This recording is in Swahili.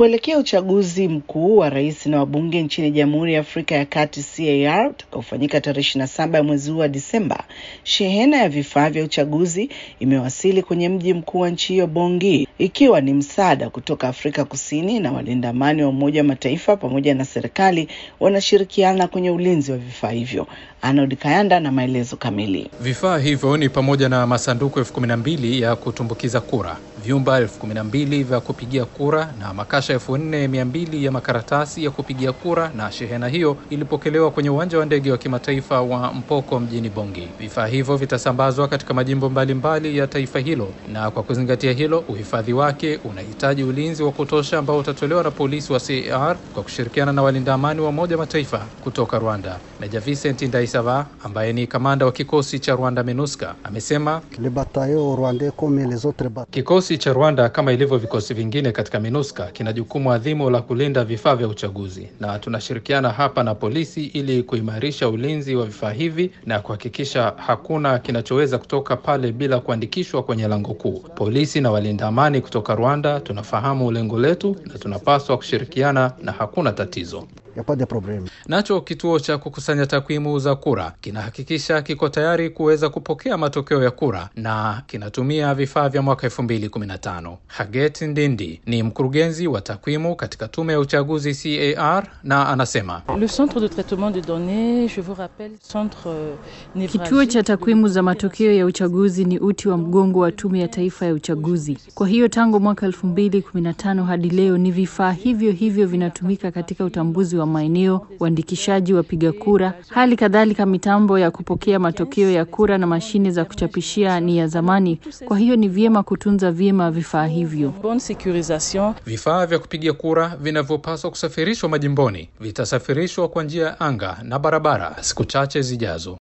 Kuelekea uchaguzi mkuu wa rais na wabunge nchini Jamhuri ya Afrika ya Kati CAR utakaofanyika tarehe ishirini na saba ya mwezi huu wa Disemba, shehena ya vifaa vya uchaguzi imewasili kwenye mji mkuu wa nchi hiyo Bongi, ikiwa ni msaada kutoka Afrika Kusini, na walinda amani wa Umoja wa Mataifa pamoja na serikali wanashirikiana kwenye ulinzi wa vifaa hivyo. Arnold Kayanda na maelezo kamili. Vifaa hivyo ni pamoja na masanduku elfu kumi na mbili ya kutumbukiza kura, vyumba elfu kumi na mbili vya kupigia kura na makasha elfu nne mia mbili ya makaratasi ya kupigia kura. Na shehena hiyo ilipokelewa kwenye uwanja wa ndege wa kimataifa wa Mpoko mjini Bongi. Vifaa hivyo vitasambazwa katika majimbo mbalimbali mbali ya taifa hilo, na kwa kuzingatia hilo, uhifadhi wake unahitaji ulinzi wa kutosha ambao utatolewa na polisi wa CAR kwa kushirikiana na walinda amani wa Umoja Mataifa kutoka Rwanda. Meja Vincent Ndaisava ambaye ni kamanda wa kikosi cha Rwanda MINUSCA amesema kikosi cha Rwanda kama ilivyo vikosi vingine katika MINUSCA kina jukumu adhimu la kulinda vifaa vya uchaguzi, na tunashirikiana hapa na polisi ili kuimarisha ulinzi wa vifaa hivi na kuhakikisha hakuna kinachoweza kutoka pale bila kuandikishwa kwenye lango kuu. Polisi na walinda amani kutoka Rwanda tunafahamu lengo letu na tunapaswa kushirikiana na hakuna tatizo. Nacho kituo cha kukusanya takwimu za kura kinahakikisha kiko tayari kuweza kupokea matokeo ya kura na kinatumia vifaa vya mwaka elfu mbili kumi na tano. Haget Ndindi ni mkurugenzi wa takwimu katika tume ya uchaguzi CAR na anasema Le centre de traitement de données, je vous rappelle, centre Kituo cha takwimu za matokeo ya uchaguzi ni uti wa mgongo wa tume ya taifa ya uchaguzi. Kwa hiyo tangu mwaka elfu mbili kumi na tano hadi leo ni vifaa hivyo hivyo vinatumika katika utambuzi wa maeneo, uandikishaji wapiga kura, hali kadhalika mitambo ya kupokea matokeo ya kura na mashine za kuchapishia ni ya zamani. Kwa hiyo ni vyema kutunza vyema vifaa hivyo. bonne sécurisation. vifaa vya kupiga kura vinavyopaswa kusafirishwa majimboni vitasafirishwa kwa njia ya anga na barabara siku chache zijazo.